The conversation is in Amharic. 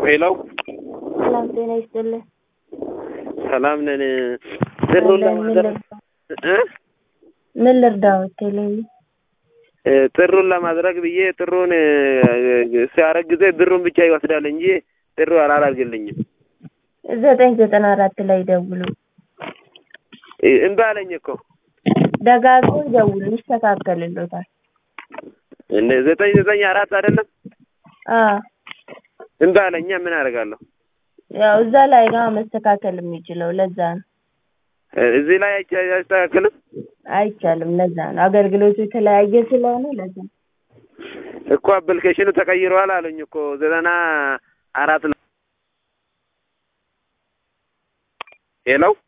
ሄሎ ሰላም ጤና ይስጥልኝ። ሰላም ነን። ጥሩን ምን ለማድረግ እ ምን ልርዳዎት? ቴሌቪ እ ጥሩን ለማድረግ ብዬ ጥሩን ሲያረግ ጊዜ ብሩን ብቻ ይወስዳል እንጂ ጥሩ አላላርግልኝም። ዘጠኝ ዘጠና አራት ላይ ደውሉ። እ እምቢ አለኝ እኮ ደጋግሞ ደውሉ፣ ይስተካከልሎታል። እንደ ዘጠኝ ዘጠኝ አራት አይደለም አዎ እምቢ አለኛ። ምን አደርጋለሁ? ያው እዛ ላይ ነው መስተካከል የሚችለው። ለዛ ነው እ እዚህ ላይ አይቻ- አያስተካክልም። አይቻልም። ለዛ ነው አገልግሎቱ የተለያየ ስለሆነ ለዛ ነው። እኮ አፕሊኬሽኑ ተቀይሯል አሉኝ እኮ ዘጠና አራት ነው። ሄሎ